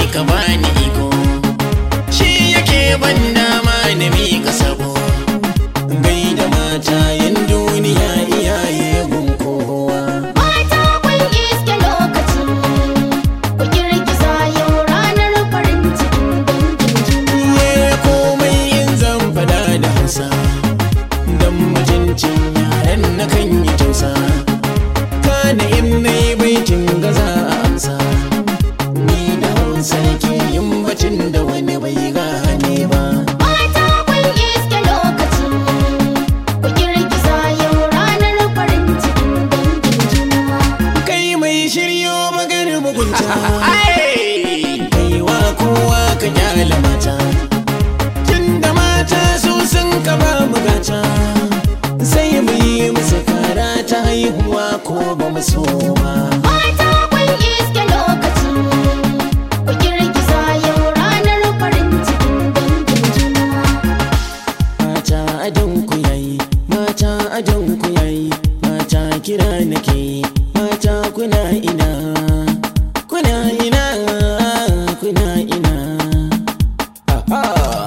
ka bani iko shi yake ban dama na miƙa sabo gai da mata yin duniya iyaye gun kowa Mata kun iske lokaci, ku girgiza yau ranar farin cikin dangin juna. Iye komai in zan fada da hausa don mutuncin yaren na kan yi tausa kana in na yi baitin gaza a amsa ni da hausa nake yin bacin da wani bai gane ba Mata kun iske lokaci, ku girgiza yau ranar farin cikin dangin juna. kai mai shiryo magar mugunta kaiwa kowa ka kyale mata tunda mata su sun kama mugata sai mu yi musu kara ta haihuwa ko ba mu so ba Mata kun iske lokaci, ku girgiza yau ranar farin cikin dangin juna. mata adon ku yayi mata adon ku yayi mata kira nake mata kuna ina kuna ina kuna ina Aha.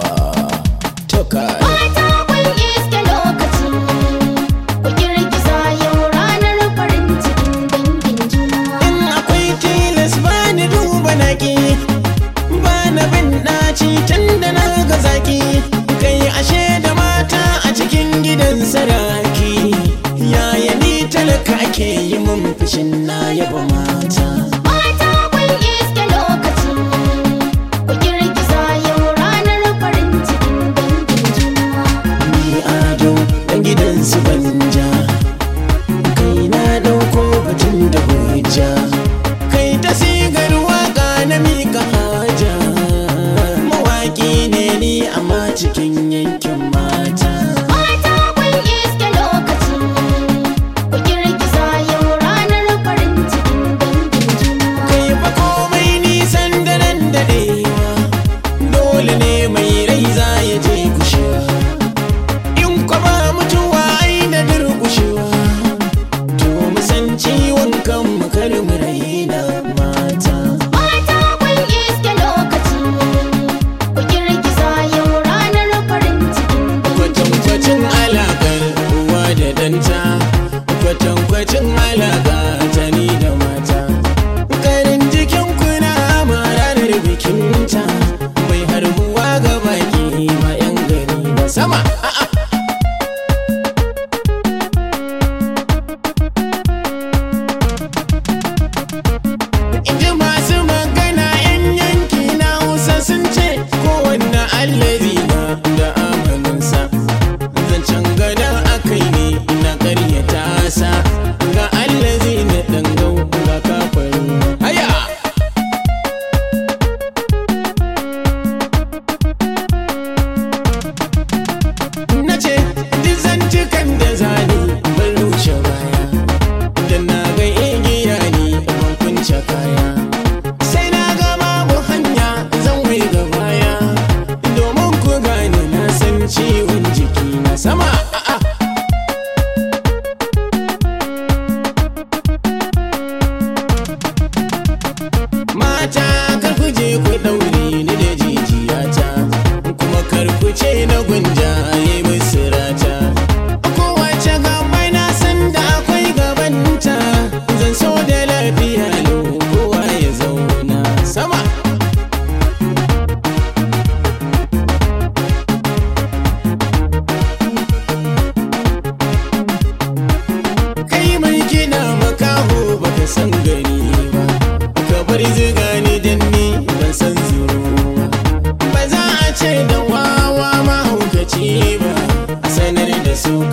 Toka. Mata kun iske lokaci, ku girgiza yau ranar farin cikin dangin juna. In akwai tilas ba ni duba naki ba na bin ɗaci tun da na ga zaki kai ashe da mata a cikin gidan saraki yaya ni talaka ake yi mun fushin na yaba mata Mata kun iske lokaci, ku girgiza yau ranar farin cikin dangin juna. ni ado dan gidan su banja kai na ɗauko batun da hujja kai ta sigar waka na mika haja mawaki ne ni amma cikin yankin mata Mata kun iske lokaci, ku girgiza yau ranar farin cikin dangin juna. kai fa komai nisan da nan daɗewa dole ne mai rai za ya je kushewa in kwa ba mutuwa ai da durƙushewa to mu san ciwon kan mu kar mu raina mata Mata kun iske lokaci, ku girgiza yau ranar farin cikin dangin kwatankwacin alaƙar uwa da danta kwatankwacin alaƙa ta ni da mata karin jikin kuna ma ranar bikinta mai harbuwa ga baki ma 'yan gari da sama a'a Inji masu magana 'yan yanki na Hausa sun ce kowanne allazi na da amaninsa. Zancen gada akai ne na karyata sa ga allazi na dangau ga kafarin. Haya! Na ce, duk zantukan da zane ban rushe baya. da na ga igiya ne ban kunce kaya sai na ga babu hanya zan wai ga baya domin ku gane na san ciwon jiki na sama a'a mata kar ku je ku daure ni da jijiyata kuma kar ku ce na gunja yi musu rata kowace gaba na san da akwai gabanta zan so da lafiya lau kowa ya zauna sama kai mai gina makaho baka san gani ba ka bar ziga ni dan ni ban san zuru ba ba za a ce da wawa mahaukaci ba a sanar da su